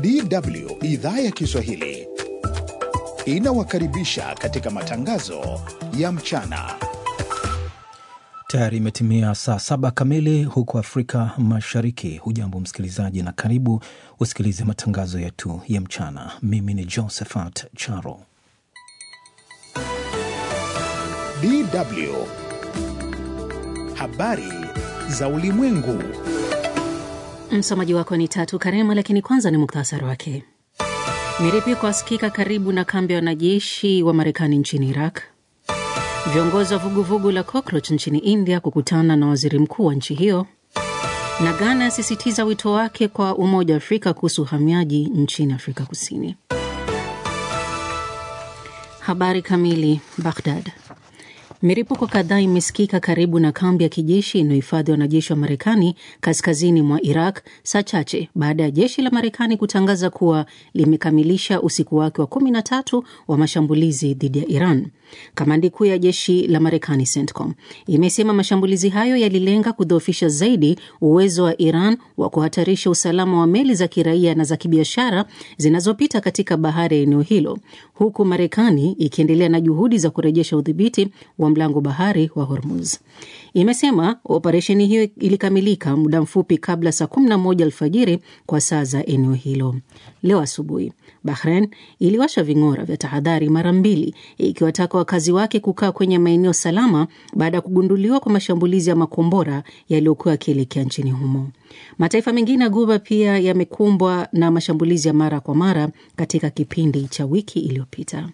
DW idhaa ya Kiswahili inawakaribisha katika matangazo ya mchana. Tayari imetimia saa saba kamili huko Afrika Mashariki. Hujambo msikilizaji, na karibu usikilize matangazo yetu ya mchana. Mimi ni Josephat Charo. DW habari za ulimwengu. Msomaji wako ni Tatu Karema, lakini kwanza ni muktasari wake. Miripiko asikika karibu na kambi ya wanajeshi wa Marekani nchini Iraq. Viongozi wa vuguvugu la Cockroach nchini India kukutana na waziri mkuu wa nchi hiyo, na Ghana asisitiza wito wake kwa Umoja wa Afrika kuhusu uhamiaji nchini Afrika Kusini. Habari kamili. Baghdad. Milipuko kadhaa imesikika karibu na kambi ya kijeshi inayohifadhi wanajeshi wa Marekani kaskazini mwa Iraq, saa chache baada ya jeshi la Marekani kutangaza kuwa limekamilisha usiku wake wa kumi na tatu wa mashambulizi dhidi ya Iran. Kamandi kuu ya jeshi la Marekani, CENTCOM, imesema mashambulizi hayo yalilenga kudhoofisha zaidi uwezo wa Iran wa kuhatarisha usalama wa meli za kiraia na za kibiashara zinazopita katika bahari ya eneo hilo, huku Marekani ikiendelea na juhudi za kurejesha udhibiti wa mlango bahari wa Hormuz. Imesema operesheni hiyo ilikamilika muda mfupi kabla saa 11 alfajiri kwa saa za eneo hilo. Leo asubuhi, Bahrain iliwasha ving'ora vya tahadhari mara mbili, ikiwataka wakazi wake kukaa kwenye maeneo salama baada ya kugunduliwa kwa mashambulizi ya makombora yaliyokuwa yakielekea nchini humo. Mataifa mengine ya Guba pia yamekumbwa na mashambulizi ya mara kwa mara katika kipindi cha wiki iliyopita.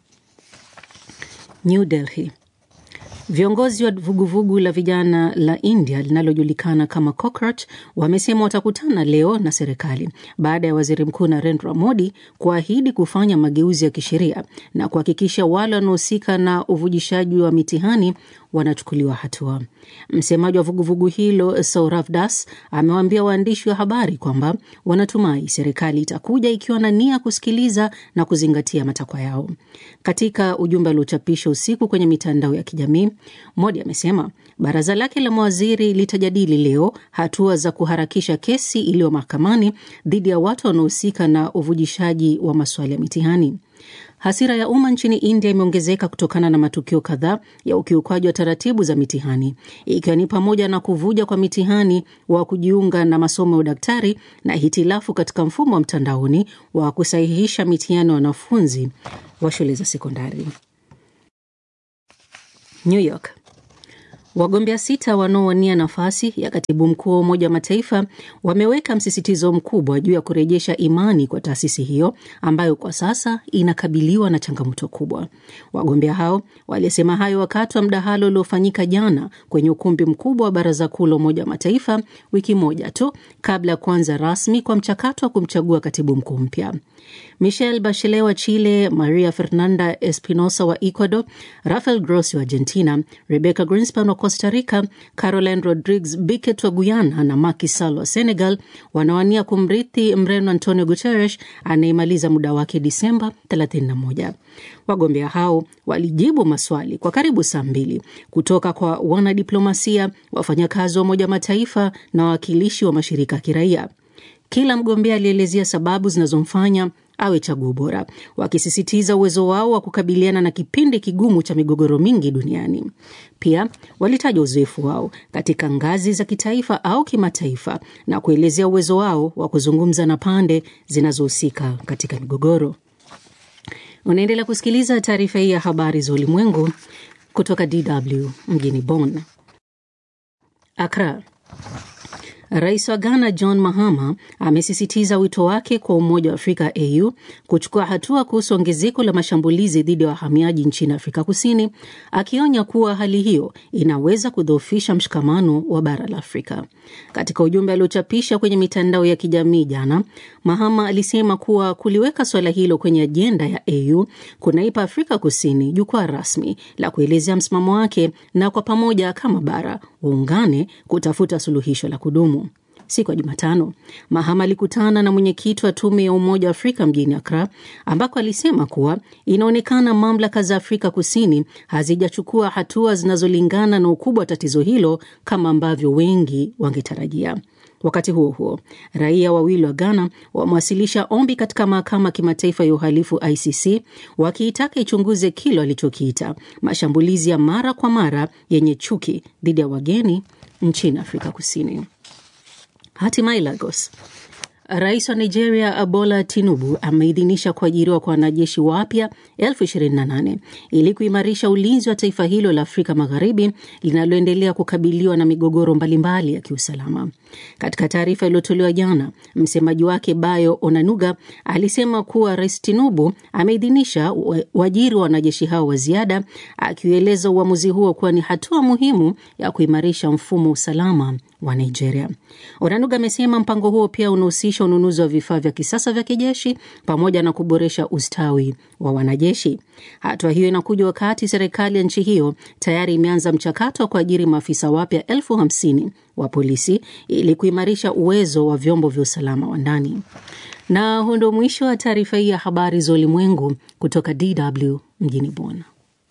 New Delhi. Viongozi wa vuguvugu la vijana la India linalojulikana kama Cockroach wamesema watakutana leo na serikali baada ya waziri mkuu Narendra Modi kuahidi kufanya mageuzi ya kisheria na kuhakikisha wale wanaohusika na uvujishaji wa mitihani wanachukuliwa hatua. Msemaji wa vuguvugu hilo Saurav Das amewaambia waandishi wa habari kwamba wanatumai serikali itakuja ikiwa na nia kusikiliza na kuzingatia matakwa yao. Katika ujumbe aliochapisha usiku kwenye mitandao ya kijamii, Modi amesema baraza lake la mawaziri litajadili leo hatua za kuharakisha kesi iliyo mahakamani dhidi ya watu wanaohusika na uvujishaji wa maswali ya mitihani. Hasira ya umma nchini India imeongezeka kutokana na matukio kadhaa ya ukiukwaji wa taratibu za mitihani, ikiwa ni pamoja na kuvuja kwa mitihani wa kujiunga na masomo ya udaktari na hitilafu katika mfumo wa mtandaoni wa kusahihisha mitihani wa wanafunzi wa shule za sekondari. New York. Wagombea sita wanaowania nafasi ya katibu mkuu wa Umoja wa Mataifa wameweka msisitizo mkubwa juu ya kurejesha imani kwa taasisi hiyo ambayo kwa sasa inakabiliwa na changamoto kubwa. Wagombea hao walisema hayo wakati wa mdahalo uliofanyika jana kwenye ukumbi mkubwa wa Baraza Kuu la Umoja wa Mataifa, wiki moja tu kabla ya kuanza rasmi kwa mchakato wa kumchagua katibu mkuu mpya. Michelle Bachelet wa Chile, Maria Fernanda Espinosa wa Ecuador, Rafael Grossi wa Argentina, Rebecca Greenspan wa Costa Rica, Caroline Rodriguez Biquet wa Guyana na Macky Sall wa Senegal wanawania kumrithi Mreno Antonio Guterres anayemaliza muda wake Disemba 31. Wagombea hao walijibu maswali kwa karibu saa mbili kutoka kwa wanadiplomasia, wafanyakazi wa Umoja wa Mataifa na wawakilishi wa mashirika ya kiraia. Kila mgombea alielezea sababu zinazomfanya awe chaguo bora, wakisisitiza uwezo wao wa kukabiliana na kipindi kigumu cha migogoro mingi duniani. Pia walitaja uzoefu wao katika ngazi za kitaifa au kimataifa na kuelezea uwezo wao wa kuzungumza na pande zinazohusika katika migogoro. Unaendelea kusikiliza taarifa hii ya habari za ulimwengu kutoka DW mjini Bonn. Accra. Rais wa Ghana John Mahama amesisitiza wito wake kwa Umoja wa Afrika AU kuchukua hatua kuhusu ongezeko la mashambulizi dhidi ya wahamiaji nchini Afrika Kusini, akionya kuwa hali hiyo inaweza kudhoofisha mshikamano wa bara la Afrika. Katika ujumbe aliochapisha kwenye mitandao ya kijamii jana, Mahama alisema kuwa kuliweka suala hilo kwenye ajenda ya AU kunaipa Afrika Kusini jukwaa rasmi la kuelezea msimamo wake na kwa pamoja kama bara waungane kutafuta suluhisho la kudumu. Siku ya Jumatano, Mahama alikutana na mwenyekiti wa tume ya Umoja wa Afrika mjini Akra, ambako alisema kuwa inaonekana mamlaka za Afrika Kusini hazijachukua hatua zinazolingana na ukubwa wa tatizo hilo kama ambavyo wengi wangetarajia. Wakati huo huo, raia wawili wa Ghana wamewasilisha ombi katika mahakama ya kimataifa ya uhalifu ICC wakiitaka ichunguze kile walichokiita mashambulizi ya mara kwa mara yenye chuki dhidi ya wageni nchini Afrika Kusini. Hatimaye Lagos, Rais wa Nigeria Bola Tinubu ameidhinisha kuajiriwa kwa wanajeshi wapya elfu ishirini na nane ili kuimarisha ulinzi wa taifa hilo la Afrika Magharibi linaloendelea kukabiliwa na migogoro mbalimbali ya kiusalama. Katika taarifa iliyotolewa jana, msemaji wake Bayo Onanuga alisema kuwa Rais Tinubu ameidhinisha uajiri wa wanajeshi hao wa ziada, akiueleza uamuzi huo kuwa ni hatua muhimu ya kuimarisha mfumo wa usalama wa Nigeria. Onanuga amesema mpango huo pia unahusisha ununuzi wa vifaa vya kisasa vya kijeshi pamoja na kuboresha ustawi wa wanajeshi. Hatua hiyo inakuja wakati serikali ya nchi hiyo tayari imeanza mchakato wa kuajiri maafisa wapya elfu hamsini wa polisi ili kuimarisha uwezo wa vyombo vya usalama wa ndani. Na huu ndio mwisho wa taarifa hii ya habari za ulimwengu kutoka DW mjini Bonn.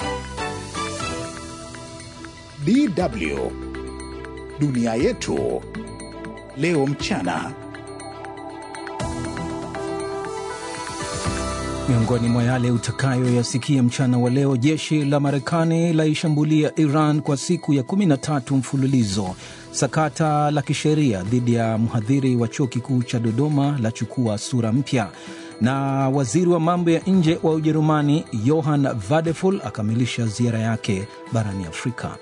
DW dunia yetu leo mchana. Miongoni mwa yale utakayoyasikia mchana wa leo, jeshi la Marekani laishambulia Iran kwa siku ya 13 mfululizo. Sakata la kisheria dhidi ya mhadhiri wa chuo kikuu cha Dodoma lachukua sura mpya, na waziri wa mambo ya nje wa Ujerumani Johann Vadeful akamilisha ziara yake barani Afrika.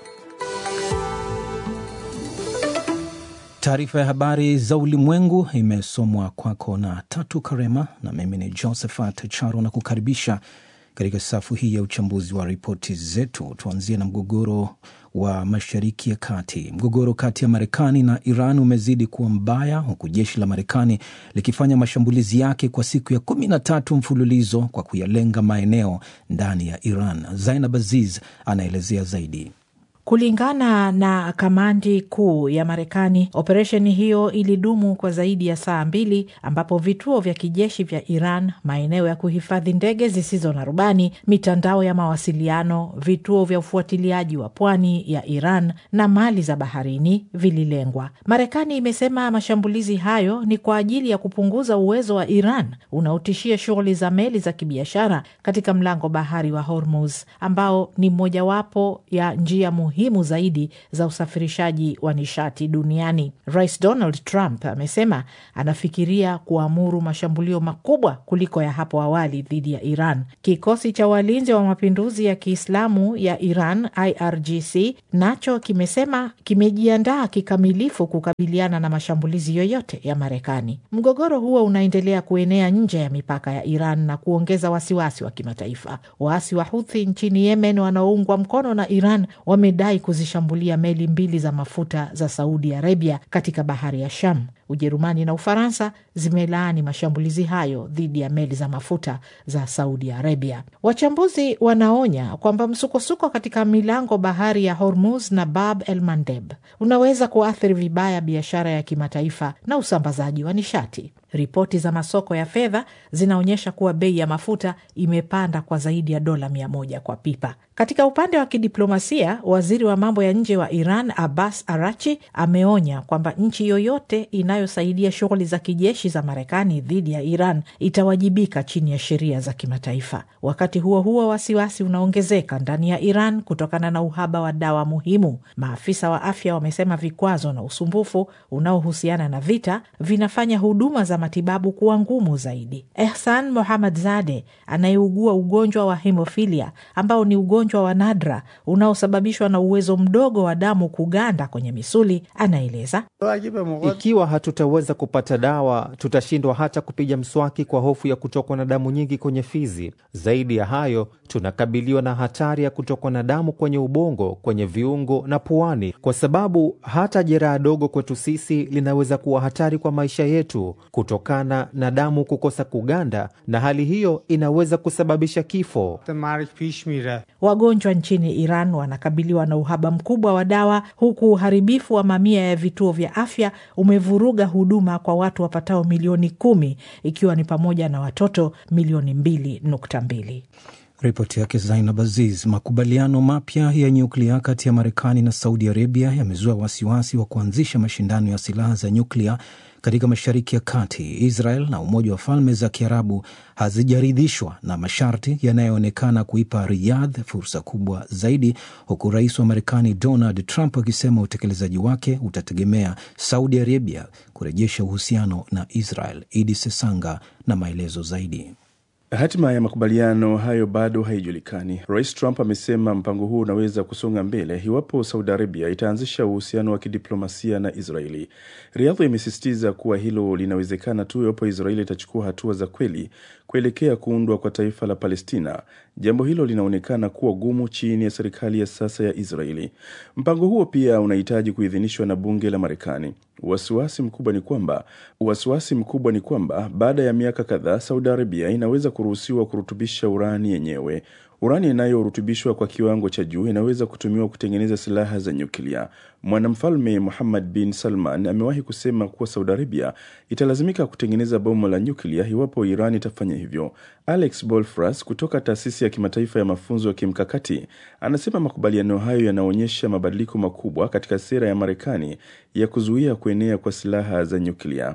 Taarifa ya habari za ulimwengu imesomwa kwako na Tatu Karema na mimi ni Josephat Charo na kukaribisha katika safu hii ya uchambuzi wa ripoti zetu. Tuanzie na mgogoro wa Mashariki ya Kati. Mgogoro kati ya Marekani na Iran umezidi kuwa mbaya, huku jeshi la Marekani likifanya mashambulizi yake kwa siku ya kumi na tatu mfululizo kwa kuyalenga maeneo ndani ya Iran. Zainab Aziz anaelezea zaidi. Kulingana na kamandi kuu ya Marekani, operesheni hiyo ilidumu kwa zaidi ya saa mbili, ambapo vituo vya kijeshi vya Iran, maeneo ya kuhifadhi ndege zisizo na rubani, mitandao ya mawasiliano, vituo vya ufuatiliaji wa pwani ya Iran na mali za baharini vililengwa. Marekani imesema mashambulizi hayo ni kwa ajili ya kupunguza uwezo wa Iran unaotishia shughuli za meli za kibiashara katika mlango bahari wa Hormuz ambao ni mojawapo ya njia muhimu zaidi za usafirishaji wa nishati duniani. Rais Donald Trump amesema anafikiria kuamuru mashambulio makubwa kuliko ya hapo awali dhidi ya Iran. Kikosi cha walinzi wa mapinduzi ya Kiislamu ya Iran, IRGC, nacho kimesema kimejiandaa kikamilifu kukabiliana na mashambulizi yoyote ya Marekani. Mgogoro huo unaendelea kuenea nje ya mipaka ya Iran na kuongeza wasiwasi wa kimataifa. Waasi wa Huthi nchini Yemen wanaoungwa mkono na Iran wamedai kuzishambulia meli mbili za mafuta za Saudi Arabia katika bahari ya Sham. Ujerumani na Ufaransa zimelaani mashambulizi hayo dhidi ya meli za mafuta za Saudi Arabia. Wachambuzi wanaonya kwamba msukosuko katika milango bahari ya Hormuz na Bab el Mandeb unaweza kuathiri vibaya biashara ya kimataifa na usambazaji wa nishati. Ripoti za masoko ya fedha zinaonyesha kuwa bei ya mafuta imepanda kwa zaidi ya dola mia moja kwa pipa. Katika upande wa kidiplomasia, waziri wa mambo ya nje wa Iran Abbas Arachi ameonya kwamba nchi yoyote inayosaidia shughuli za kijeshi za Marekani dhidi ya Iran itawajibika chini ya sheria za kimataifa. Wakati huo huo, wasiwasi unaongezeka ndani ya Iran kutokana na uhaba wa dawa muhimu. Maafisa wa afya wamesema vikwazo na usumbufu unaohusiana na vita vinafanya huduma za matibabu kuwa ngumu zaidi. Ehsan Mohammad Zade anayeugua ugonjwa wa hemofilia ambao ni ugonjwa wa nadra unaosababishwa na uwezo mdogo wa damu kuganda kwenye misuli, anaeleza ikiwa hatutaweza kupata dawa, tutashindwa hata kupiga mswaki kwa hofu ya kutokwa na damu nyingi kwenye fizi. Zaidi ya hayo, tunakabiliwa na hatari ya kutokwa na damu kwenye ubongo, kwenye viungo na puani, kwa sababu hata jeraha dogo kwetu sisi linaweza kuwa hatari kwa maisha yetu kutokana na damu kukosa kuganda, na hali hiyo inaweza kusababisha kifo. Wagonjwa nchini Iran wanakabiliwa na uhaba mkubwa wa dawa, huku uharibifu wa mamia ya vituo vya afya umevuruga huduma kwa watu wapatao milioni kumi, ikiwa ni pamoja na watoto milioni mbili nukta mbili. Ripoti yake Zainab Aziz. Makubaliano mapya ya nyuklia kati ya Marekani na Saudi Arabia yamezua wasiwasi wa kuanzisha mashindano ya silaha za nyuklia katika Mashariki ya Kati. Israel na Umoja wa Falme za Kiarabu hazijaridhishwa na masharti yanayoonekana kuipa Riyadh fursa kubwa zaidi, huku rais wa Marekani Donald Trump akisema utekelezaji wake utategemea Saudi Arabia kurejesha uhusiano na Israel. Idi Sesanga na maelezo zaidi. Hatima ya makubaliano hayo bado haijulikani. Rais Trump amesema mpango huo unaweza kusonga mbele iwapo Saudi Arabia itaanzisha uhusiano wa kidiplomasia na Israeli. Riyadh imesisitiza kuwa hilo linawezekana tu iwapo Israeli itachukua hatua za kweli kuelekea kuundwa kwa taifa la Palestina. Jambo hilo linaonekana kuwa gumu chini ya serikali ya sasa ya Israeli. Mpango huo pia unahitaji kuidhinishwa na bunge la Marekani. Wasiwasi mkubwa ni kwamba wasiwasi mkubwa ni kwamba baada ya miaka kadhaa Saudi Arabia inaweza kuruhusiwa kurutubisha urani yenyewe. Urani inayorutubishwa kwa kiwango cha juu inaweza kutumiwa kutengeneza silaha za nyuklia. Mwanamfalme Muhammad bin Salman amewahi kusema kuwa Saudi Arabia italazimika kutengeneza bomu la nyuklia iwapo Iran itafanya hivyo. Alex Bolfras kutoka taasisi ya kimataifa ya mafunzo ya kimkakati anasema makubaliano hayo yanaonyesha mabadiliko makubwa katika sera ya Marekani ya kuzuia kuenea kwa silaha za nyuklia.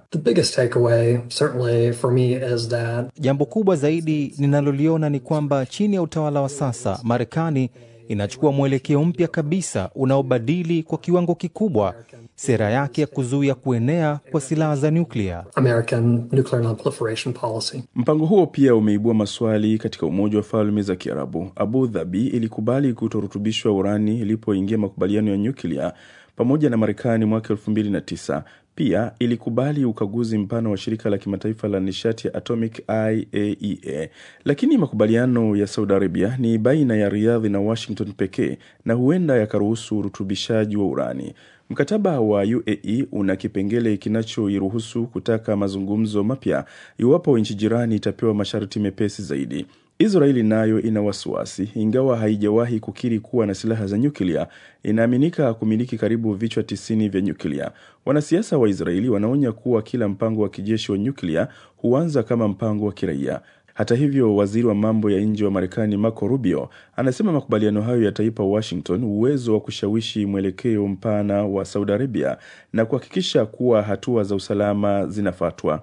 Jambo kubwa zaidi ninaloliona ni kwamba chini ya utawala wa sasa Marekani inachukua mwelekeo mpya kabisa unaobadili kwa kiwango kikubwa sera yake ya kuzuia kuenea kwa silaha za nyuklia. Mpango huo pia umeibua maswali katika Umoja wa Falme za Kiarabu. Abu Dhabi ilikubali kutorutubishwa urani ilipoingia makubaliano ya nyuklia pamoja na Marekani mwaka elfu mbili na tisa. Pia ilikubali ukaguzi mpana wa shirika la kimataifa la nishati ya atomic IAEA, lakini makubaliano ya Saudi Arabia ni baina ya Riyadh na Washington pekee na huenda yakaruhusu urutubishaji wa urani. Mkataba wa UAE una kipengele kinachoiruhusu kutaka mazungumzo mapya iwapo nchi jirani itapewa masharti mepesi zaidi. Israeli nayo ina wasiwasi, ingawa haijawahi kukiri kuwa na silaha za nyuklia, inaaminika kumiliki karibu vichwa tisini vya nyuklia. Wanasiasa wa Israeli wanaonya kuwa kila mpango wa kijeshi wa nyuklia huanza kama mpango wa kiraia. Hata hivyo, waziri wa mambo ya nje wa Marekani Marco Rubio anasema makubaliano hayo yataipa Washington uwezo wa kushawishi mwelekeo mpana wa Saudi Arabia na kuhakikisha kuwa hatua za usalama zinafuatwa.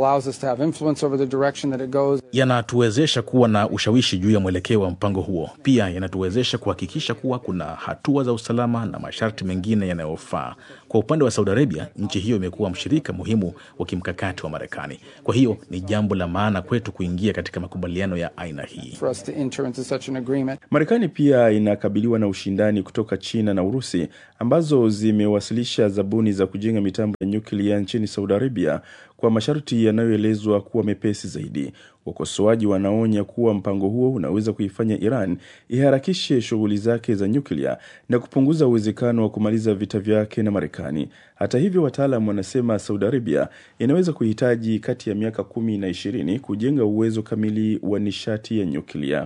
Yanatuwezesha kuwa na ushawishi juu ya mwelekeo wa mpango huo. Pia yanatuwezesha kuhakikisha kuwa kuna hatua za usalama na masharti mengine yanayofaa. Kwa upande wa Saudi Arabia, nchi hiyo imekuwa mshirika muhimu wa kimkakati wa Marekani. Kwa hiyo ni jambo la maana kwetu kuingia katika makubaliano ya aina hii. Marekani pia inakabiliwa na ushindani kutoka China na Urusi ambazo zimewasilisha zabuni za kujenga mitambo ya nyuklia nchini Saudi Arabia kwa masharti yanayoelezwa kuwa mepesi zaidi. Wakosoaji wanaonya kuwa mpango huo unaweza kuifanya Iran iharakishe shughuli zake za nyuklia na kupunguza uwezekano wa kumaliza vita vyake na Marekani. Hata hivyo, wataalam wanasema Saudi Arabia inaweza kuhitaji kati ya miaka kumi na ishirini kujenga uwezo kamili wa nishati ya nyuklia.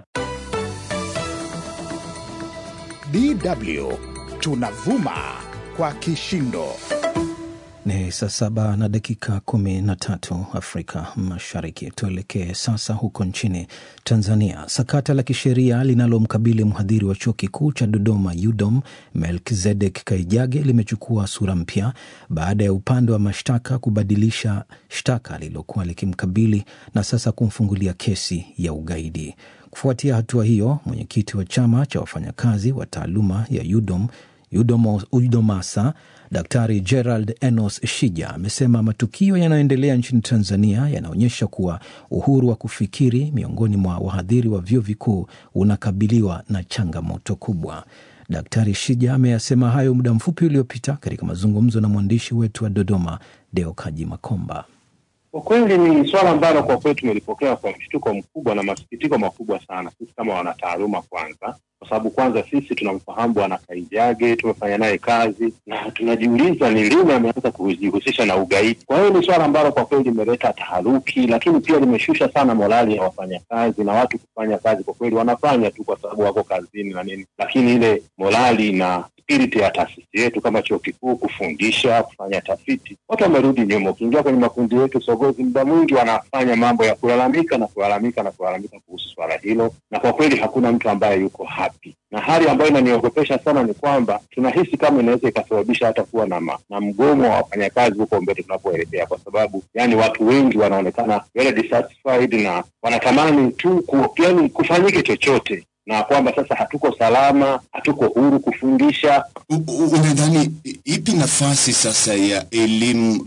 DW tunavuma kwa kishindo. Ni saa saba na dakika kumi na tatu Afrika Mashariki. Tuelekee sasa huko nchini Tanzania. Sakata la kisheria linalomkabili mhadhiri wa chuo kikuu cha Dodoma UDOM Melkizedek Kaijage limechukua sura mpya baada ya upande wa mashtaka kubadilisha shtaka lililokuwa likimkabili na sasa kumfungulia kesi ya ugaidi. Kufuatia hatua hiyo, mwenyekiti wa chama cha wafanyakazi wa taaluma ya UDOM UDOMASA Daktari Gerald Enos Shija amesema matukio yanayoendelea nchini Tanzania yanaonyesha kuwa uhuru wa kufikiri miongoni mwa wahadhiri wa vyuo vikuu unakabiliwa na changamoto kubwa. Daktari Shija ameyasema hayo muda mfupi uliopita katika mazungumzo na mwandishi wetu wa Dodoma, Deo Kaji Makomba. Kwa kweli ni swala ambalo kwa kweli tumelipokea kwa mshtuko mkubwa na masikitiko makubwa sana, sisi kama wanataaluma kwanza, kwa sababu kwanza sisi tunamfahamu Bwana Kaijage, tumefanya naye kazi na tunajiuliza ni lini ameanza kujihusisha na ugaidi. Kwa hiyo ni swala ambalo kwa kweli limeleta taharuki, lakini pia limeshusha sana morali ya wafanyakazi na watu kufanya kazi. Kwa kweli wanafanya tu kwa sababu wako kazini na nini, lakini ile morali na spirit ya taasisi yetu kama chuo kikuu kufundisha, kufanya tafiti, watu wamerudi nyuma. Ukiingia kwenye makundi yetu sogozi, muda mwingi wanafanya mambo ya kulalamika na kulalamika na kulalamika kuhusu swala hilo, na kwa kweli hakuna mtu ambaye yuko happy. Na hali ambayo inaniogopesha sana ni kwamba tunahisi kama inaweza ikasababisha hata kuwa na, ma, na mgomo wa wafanyakazi huko mbele tunapoelekea, kwa sababu yani watu wengi wanaonekana very dissatisfied na wanatamani tu ku, yani kufanyike chochote na kwamba sasa hatuko salama, hatuko huru kufundisha. Unadhani ipi nafasi sasa ya elimu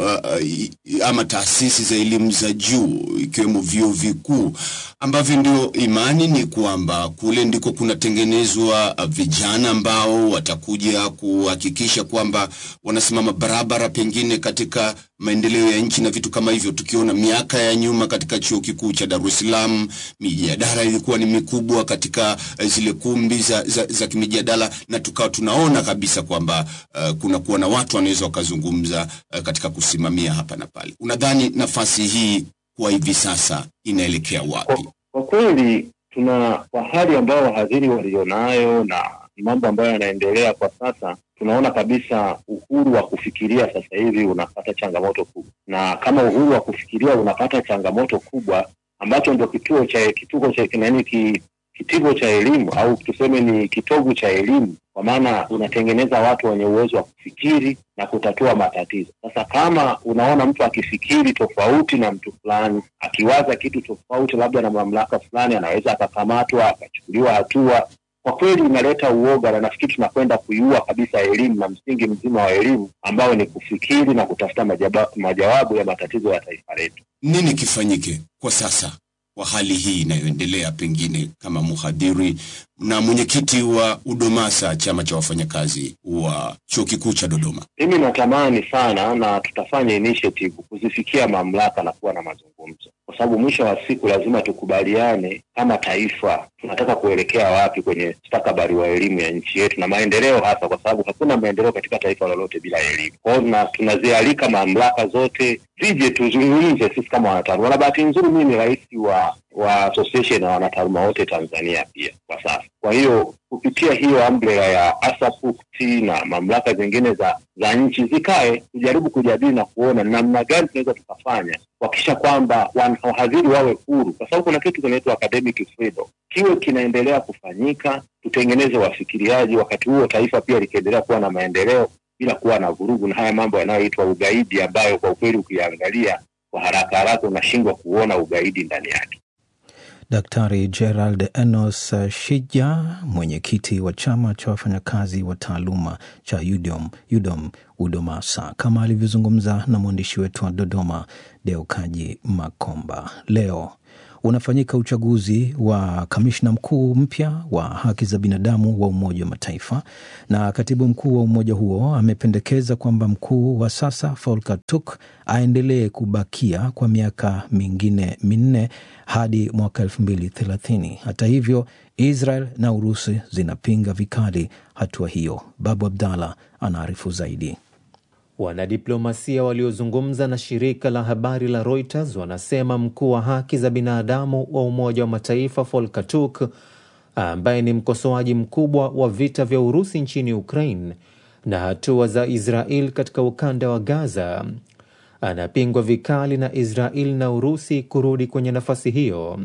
uh, ama taasisi za elimu za juu ikiwemo vyuo vikuu ambavyo ndio imani ni kwamba kule ndiko kunatengenezwa vijana ambao watakuja kuhakikisha kwamba wanasimama barabara pengine katika maendeleo ya nchi na vitu kama hivyo. Tukiona miaka ya nyuma katika chuo kikuu cha Dar es Salaam, mijadala ilikuwa ni mikubwa katika zile kumbi za, za, za kimijadala, na tukawa tunaona kabisa kwamba uh, kuna kuwa na watu wanaweza wakazungumza uh, katika kusimamia hapa na pale. Unadhani nafasi hii kwa hivi sasa inaelekea wapi? Kwa, kwa kweli tuna kwa hali ambayo wahadhiri walionayo na mambo ambayo yanaendelea kwa sasa tunaona kabisa uhuru wa kufikiria sasa hivi unapata changamoto kubwa, na kama uhuru wa kufikiria unapata changamoto kubwa, ambacho ndio kituo cha kituo cha nani ki, kitivo cha elimu au tuseme ni kitovu cha elimu, kwa maana unatengeneza watu wenye uwezo wa kufikiri na kutatua matatizo. Sasa kama unaona mtu akifikiri tofauti na mtu fulani, akiwaza kitu tofauti labda na mamlaka fulani, anaweza akakamatwa akachukuliwa hatua kwa kweli inaleta uoga, na nafikiri tunakwenda kuiua kabisa elimu na msingi mzima wa elimu ambao ni kufikiri na kutafuta majaba, majawabu ya matatizo ya taifa letu. Nini kifanyike kwa sasa kwa hali hii inayoendelea, pengine kama mhadhiri na mwenyekiti wa UDOMASA, chama cha wafanyakazi wa chuo kikuu cha Dodoma? Mimi natamani sana na tutafanya initiative kuzifikia mamlaka na kuwa na mazungumzo, kwa sababu mwisho wa siku lazima tukubaliane kama taifa tunataka kuelekea wapi kwenye mustakabali wa elimu ya nchi yetu na maendeleo, hasa kwa sababu hakuna maendeleo katika taifa lolote bila elimu. Kwa hiyo tunazialika mamlaka zote zije tuzungumze sisi kama wanataaluma, na bahati nzuri mimi ni rais wa wa association na wanataaluma wote Tanzania pia kwa sasa. Kwa hiyo kupitia hiyo umbrella ya ASAPUCT na mamlaka zingine za za nchi zikae, tujaribu kujadili na kuona namna gani tunaweza tukafanya kuhakikisha kwamba wahadhiri wawe huru, kwa sababu kuna kitu kinaitwa academic freedom, kiwe kinaendelea kufanyika, tutengeneze wafikiriaji, wakati huo taifa pia likiendelea kuwa na maendeleo bila kuwa na vurugu na haya mambo yanayoitwa ugaidi, ambayo kwa ukweli ukiangalia kwa haraka haraka unashindwa kuona ugaidi ndani yake. Daktari Gerald Enos Shija, mwenyekiti wa chama cha wafanyakazi wa taaluma cha UDOM, UDOM UDOMASA, kama alivyozungumza na mwandishi wetu wa Dodoma Deukaji Makomba. Leo unafanyika uchaguzi wa kamishna mkuu mpya wa haki za binadamu wa Umoja wa Mataifa, na katibu mkuu wa umoja huo amependekeza kwamba mkuu wa sasa Volker Turk aendelee kubakia kwa miaka mingine minne hadi mwaka elfu mbili thelathini. Hata hivyo, Israel na Urusi zinapinga vikali hatua hiyo. Babu Abdallah anaarifu zaidi. Wanadiplomasia waliozungumza na shirika la habari la Reuters wanasema mkuu wa haki za binadamu wa Umoja wa Mataifa Volker Turk, ambaye ni mkosoaji mkubwa wa vita vya Urusi nchini Ukraine na hatua za Israel katika ukanda wa Gaza, anapingwa vikali na Israel na Urusi kurudi kwenye nafasi hiyo.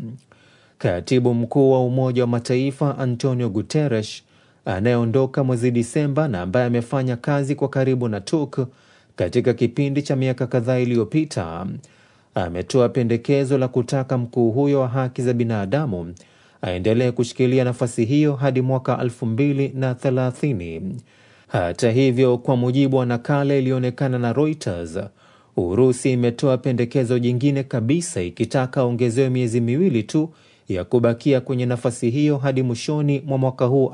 Katibu mkuu wa Umoja wa Mataifa Antonio Guterres anayeondoka mwezi Disemba na ambaye amefanya kazi kwa karibu na Turk katika kipindi cha miaka kadhaa iliyopita ametoa pendekezo la kutaka mkuu huyo wa haki za binadamu aendelee kushikilia nafasi hiyo hadi mwaka elfu mbili na thelathini. Hata hivyo, kwa mujibu wa nakala iliyoonekana na Reuters, Urusi imetoa pendekezo jingine kabisa ikitaka aongezewe miezi miwili tu ya kubakia kwenye nafasi hiyo hadi mwishoni mwa mwaka huu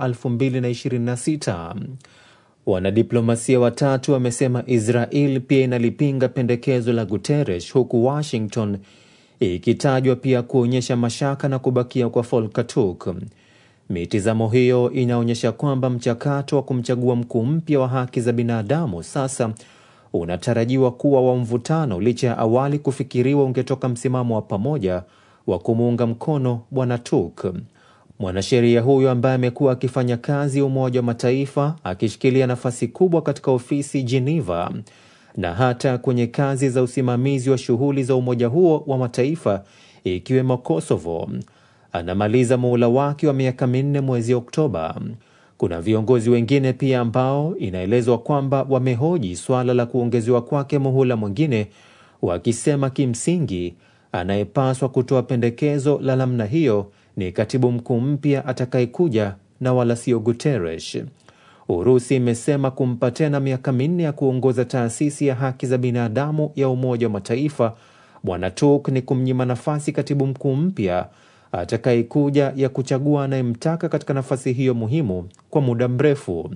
2026. Wanadiplomasia watatu wamesema Israel pia inalipinga pendekezo la Guterres, huku Washington ikitajwa pia kuonyesha mashaka na kubakia kwa Volker Turk. Mitizamo hiyo inaonyesha kwamba mchakato wa kumchagua mkuu mpya wa haki za binadamu sasa unatarajiwa kuwa wa mvutano, licha ya awali kufikiriwa ungetoka msimamo wa pamoja wa kumuunga mkono Bwana Turk. Mwanasheria huyo ambaye amekuwa akifanya kazi Umoja wa Mataifa akishikilia nafasi kubwa katika ofisi Geneva na hata kwenye kazi za usimamizi wa shughuli za umoja huo wa mataifa ikiwemo Kosovo, anamaliza muhula wake wa miaka minne mwezi Oktoba. Kuna viongozi wengine pia ambao inaelezwa kwamba wamehoji swala la kuongezewa kwake muhula mwingine, wakisema kimsingi anayepaswa kutoa pendekezo la namna hiyo ni katibu mkuu mpya atakayekuja na wala sio Guterres. Urusi imesema kumpa tena miaka minne ya kuongoza taasisi ya haki za binadamu ya Umoja wa Mataifa Bwana Turk ni kumnyima nafasi katibu mkuu mpya atakayekuja ya kuchagua anayemtaka katika nafasi hiyo muhimu kwa muda mrefu.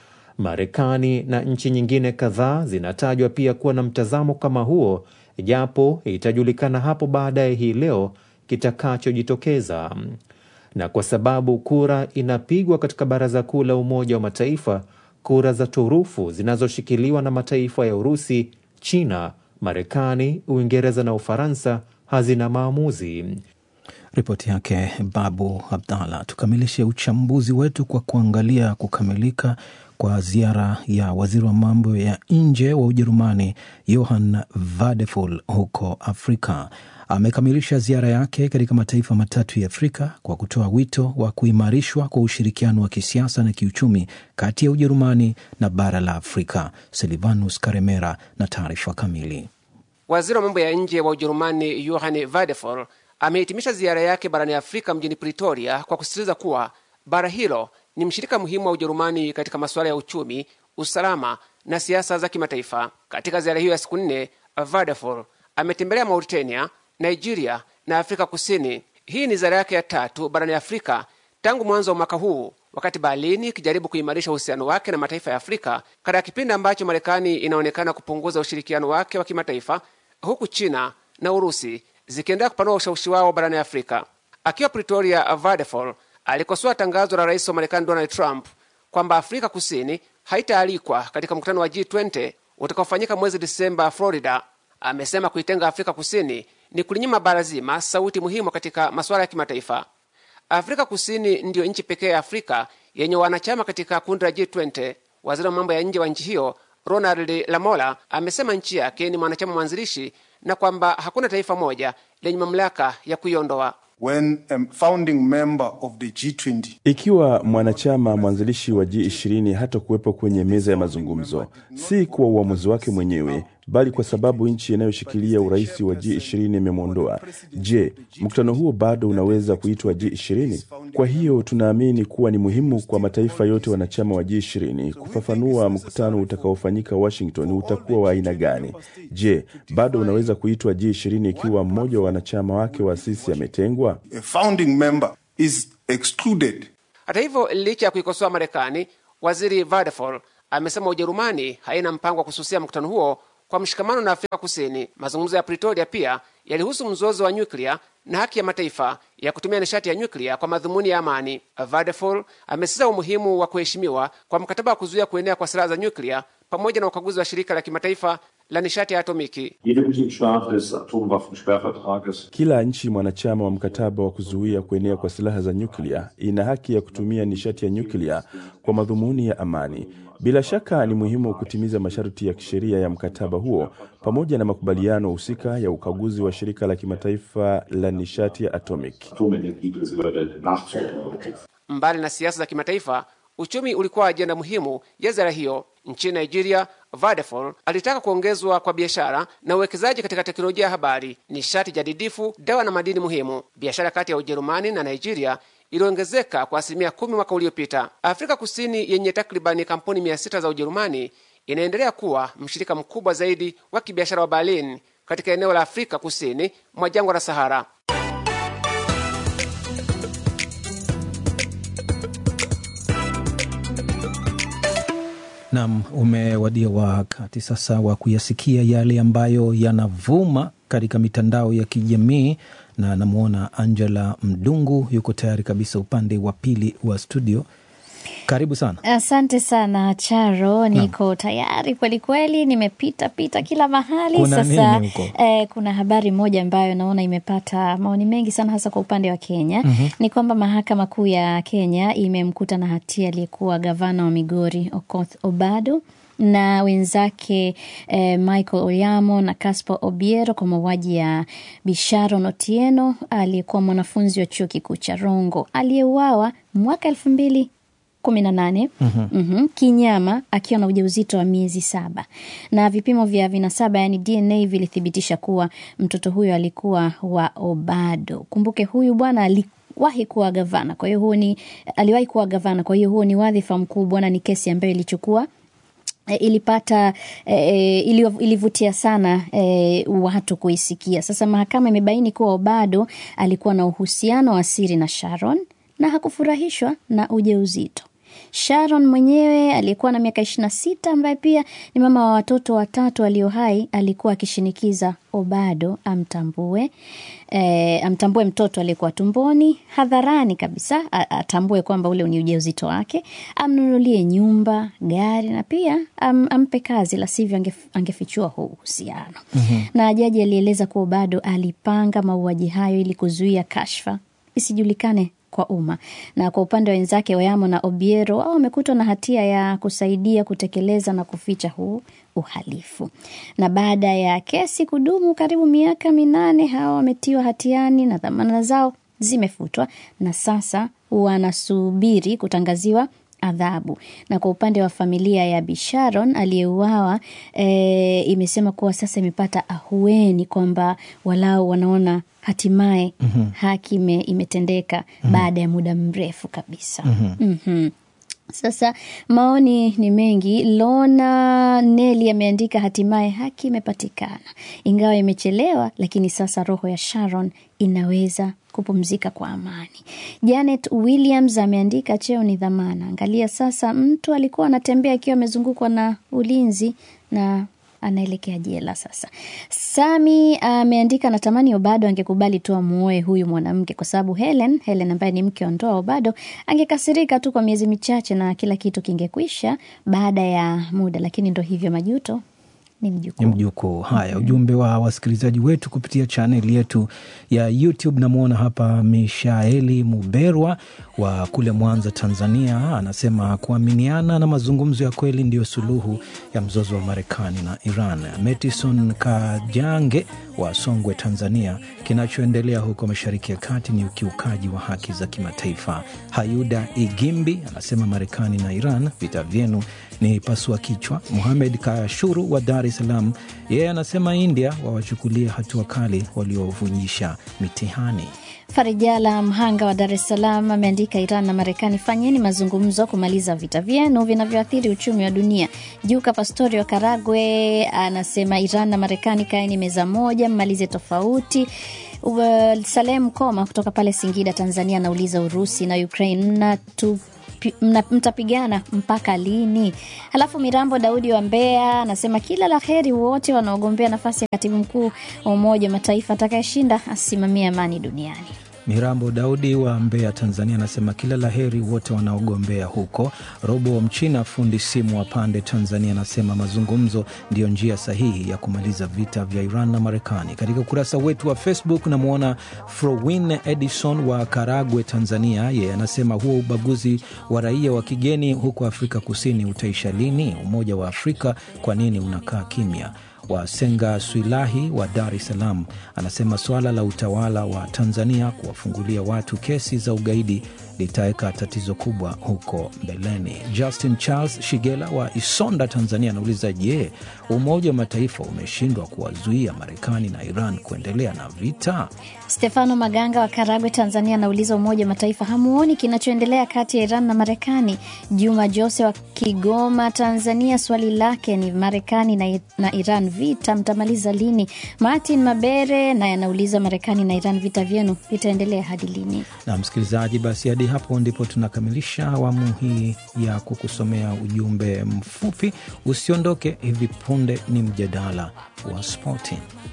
Marekani na nchi nyingine kadhaa zinatajwa pia kuwa na mtazamo kama huo, japo itajulikana hapo baadaye hii leo kitakachojitokeza. Na kwa sababu kura inapigwa katika Baraza Kuu la Umoja wa Mataifa, kura za turufu zinazoshikiliwa na mataifa ya Urusi, China, Marekani, Uingereza na Ufaransa hazina maamuzi. Ripoti yake Babu Abdallah. Tukamilishe uchambuzi wetu kwa kuangalia kukamilika kwa ziara ya waziri wa mambo ya nje wa Ujerumani Johann Vadeful huko Afrika. Amekamilisha ziara yake katika mataifa matatu ya Afrika kwa kutoa wito wa kuimarishwa kwa ushirikiano wa kisiasa na kiuchumi kati ya Ujerumani na bara la Afrika. Silvanus Karemera na taarifa kamili. Waziri wa mambo ya nje wa Ujerumani Johann Vadeful amehitimisha ziara yake barani Afrika mjini Pretoria kwa kusisitiza kuwa bara hilo ni mshirika muhimu wa Ujerumani katika masuala ya uchumi, usalama na siasa za kimataifa. Katika ziara hiyo ya siku nne, Vadeful ametembelea Mauritania, Nigeria na Afrika Kusini. Hii ni ziara yake ya tatu barani Afrika tangu mwanzo wa mwaka huu, wakati Berlin ikijaribu kuimarisha uhusiano wake na mataifa ya Afrika katika kipindi ambacho Marekani inaonekana kupunguza ushirikiano wake wa kimataifa, huku China na Urusi zikiendelea kupanua ushawishi wao barani Afrika. Akiwa Pretoria, Vadeful alikosoa tangazo la rais wa Marekani Donald Trump kwamba Afrika Kusini haitaalikwa katika mkutano wa G20 utakaofanyika mwezi Disemba Florida. Amesema kuitenga Afrika Kusini ni kulinyima bara zima sauti muhimu katika masuala ya kimataifa. Afrika Kusini ndiyo nchi pekee ya Afrika yenye wanachama katika kundi la G20. Waziri wa mambo ya nje wa nchi hiyo Ronald Lamola amesema nchi yake ni mwanachama mwanzilishi na kwamba hakuna taifa moja lenye mamlaka ya kuiondoa. When a founding member of the G20 Ikiwa mwanachama mwanzilishi wa G20 hata kuwepo kwenye meza ya mazungumzo, si kwa uamuzi wake mwenyewe, bali kwa sababu nchi inayoshikilia urais wa G20 imemwondoa. Je, mkutano huo bado unaweza kuitwa G20? Kwa hiyo tunaamini kuwa ni muhimu kwa mataifa yote wanachama wa G20 kufafanua mkutano utakaofanyika Washington utakuwa wa aina gani. Je, bado unaweza kuitwa G20 ikiwa mmoja wa wanachama wake wa asisi ametengwa? a founding member is excluded Hata hivyo, licha ya kuikosoa Marekani, waziri Vadeful amesema Ujerumani haina mpango wa kususia mkutano huo kwa mshikamano na Afrika Kusini. Mazungumzo ya Pretoria pia yalihusu mzozo wa nyuklia na haki ya mataifa ya kutumia nishati ya nyuklia kwa madhumuni ya amani. Vadeful amesisitiza umuhimu wa kuheshimiwa kwa mkataba wa kuzuia kuenea kwa silaha za nyuklia pamoja na ukaguzi wa shirika la kimataifa la nishati ya atomiki. Jede Mitgliedstaat des Atomwaffensperrvertrages Kila nchi mwanachama wa mkataba wa kuzuia kuenea kwa silaha za nyuklia ina haki ya kutumia nishati ya nyuklia kwa madhumuni ya amani. Bila shaka ni muhimu kutimiza masharti ya kisheria ya mkataba huo pamoja na makubaliano husika ya ukaguzi wa shirika la kimataifa la nishati ya atomic. Atomenergiebehörde nachzuprüfen. Mbali na siasa za kimataifa, uchumi ulikuwa ajenda muhimu ya ziara hiyo. Nchini Nigeria, Vadeful alitaka kuongezwa kwa biashara na uwekezaji katika teknolojia ya habari, nishati jadidifu, dawa na madini muhimu. Biashara kati ya Ujerumani na Nigeria iliongezeka kwa asilimia kumi mwaka uliopita. Afrika Kusini yenye takribani kampuni mia sita za Ujerumani inaendelea kuwa mshirika mkubwa zaidi wa kibiashara wa Berlin katika eneo la Afrika Kusini mwa jangwa la Sahara. Nam, umewadia wakati sasa wa kuyasikia yale ambayo yanavuma katika mitandao ya kijamii na namwona Angela Mdungu yuko tayari kabisa upande wa pili wa studio. Karibu sana. Asante sana Charo, niko tayari kweli kweli, nimepita pita kila mahali Kuna sasa. nini huko? Eh, kuna habari moja ambayo naona imepata maoni mengi sana, hasa kwa upande wa Kenya Mhm. ni kwamba mahakama kuu ya Kenya imemkuta na hatia aliyekuwa gavana wa Migori Okoth Obado na wenzake eh, Michael Oyamo na Caspar Obiero kwa mauaji ya Bisharon Otieno aliyekuwa mwanafunzi wa chuo kikuu cha Rongo aliyeuawa mwaka elfu mbili kumi na nane Mhm. Mhm, kinyama akiwa na ujauzito wa miezi saba na vipimo vya vinasaba yani DNA vilithibitisha kuwa mtoto huyo alikuwa wa Obado. Kumbuke huyu bwana aliwahi kuwa gavana, kwa hiyo huo ni aliwahi kuwa gavana, kwa hiyo huo ni wadhifa mkubwa na ni kesi ambayo ilichukua E, ilipata e, ili, ilivutia sana e, watu kuisikia. Sasa mahakama imebaini kuwa Obado alikuwa na uhusiano wa siri na Sharon na hakufurahishwa na ujauzito. Sharon mwenyewe aliyekuwa na miaka ishirini na sita ambaye pia ni mama wa watoto watatu walio hai alikuwa akishinikiza Obado amtambue e, amtambue mtoto aliyekuwa tumboni hadharani kabisa, a- atambue kwamba ule ni ujauzito wake, amnunulie nyumba, gari na pia am, ampe kazi, la sivyo angef, angefichua huu uhusiano na jaji alieleza kuwa bado alipanga mauaji hayo ili kuzuia kashfa isijulikane kwa umma. Na kwa upande wa wenzake Oyamo na Obiero, wao wamekutwa na hatia ya kusaidia kutekeleza na kuficha huu uhalifu. Na baada ya kesi kudumu karibu miaka minane, hawa wametiwa hatiani na dhamana zao zimefutwa na sasa wanasubiri kutangaziwa adhabu. Na kwa upande wa familia ya Bisharon aliyeuawa e, imesema kuwa sasa imepata ahueni kwamba walau wanaona hatimaye Mhm. haki ime, imetendeka Mhm. baada ya muda mrefu kabisa. Mhm. Mhm. Sasa maoni ni mengi. Lona Neli ameandika hatimaye haki imepatikana, ingawa imechelewa, lakini sasa roho ya Sharon inaweza kupumzika kwa amani. Janet Williams ameandika cheo ni dhamana. Angalia sasa, mtu alikuwa anatembea akiwa amezungukwa na ulinzi na anaelekea jela sasa. Sami ameandika natamani Obado angekubali tu amuoe huyu mwanamke, kwa sababu Helen Helen ambaye ni mke wa ndoa Obado angekasirika tu kwa miezi michache na kila kitu kingekwisha baada ya muda, lakini ndo hivyo, majuto ni mjukuu. ni mjukuu. Haya, ujumbe wa wasikilizaji wetu kupitia chaneli yetu ya YouTube. Namwona hapa Mishaeli Muberwa wa kule Mwanza, Tanzania, anasema kuaminiana na mazungumzo ya kweli ndiyo suluhu ya mzozo wa Marekani na Iran. Metison Kajange wa Songwe, Tanzania, kinachoendelea huko Mashariki ya Kati ni ukiukaji wa haki za kimataifa. Hayuda Igimbi anasema Marekani na Iran, vita vyenu ni pasua kichwa. Muhamed Kashuru wa Dar es Salaam, yeye anasema India wawachukulie hatua kali waliovujisha mitihani. Farijala Mhanga wa Dar es Salaam ameandika Iran na Marekani, fanyeni mazungumzo kumaliza vita vyenu vinavyoathiri uchumi wa dunia. Juka Pastori wa Karagwe anasema Iran na Marekani, kaeni meza moja, mmalize tofauti. Uh, Salem Koma kutoka pale Singida, Tanzania anauliza Urusi na Ukraine mnatu pi- mna- mtapigana mpaka lini? Halafu Mirambo Daudi wa Mbeya anasema kila la heri wote wanaogombea nafasi ya katibu mkuu wa Umoja wa Mataifa, atakayeshinda asimamie amani duniani. Mirambo Daudi wa Mbeya, Tanzania, anasema kila la heri wote wanaogombea huko. Robo Mchina, fundi simu wa Pande, Tanzania, anasema mazungumzo ndiyo njia sahihi ya kumaliza vita vya Iran na Marekani. Katika ukurasa wetu wa Facebook namwona Frowin Edison wa Karagwe, Tanzania, yeye anasema huo ubaguzi wa raia wa kigeni huko Afrika Kusini utaisha lini? Umoja wa Afrika kwa nini unakaa kimya? Wasenga Swilahi wa Dar es Salaam anasema suala la utawala wa Tanzania kuwafungulia watu kesi za ugaidi litaweka tatizo kubwa huko mbeleni. Justin Charles Shigela wa Isonda, Tanzania anauliza je, Umoja wa Mataifa umeshindwa kuwazuia Marekani na Iran kuendelea na vita? Stefano Maganga wa Karagwe, Tanzania anauliza Umoja wa Mataifa hamuoni kinachoendelea kati ya Iran na Marekani? Juma Jose wa Kigoma, Tanzania, swali lake ni Marekani na, na Iran vita mtamaliza lini? Martin Mabere naye anauliza Marekani na Iran vita vyenu vitaendelea hadi lini? Na msikilizaji, basi hadi hapo ndipo tunakamilisha awamu hii ya kukusomea ujumbe mfupi. Usiondoke, hivi punde ni mjadala wa spoti.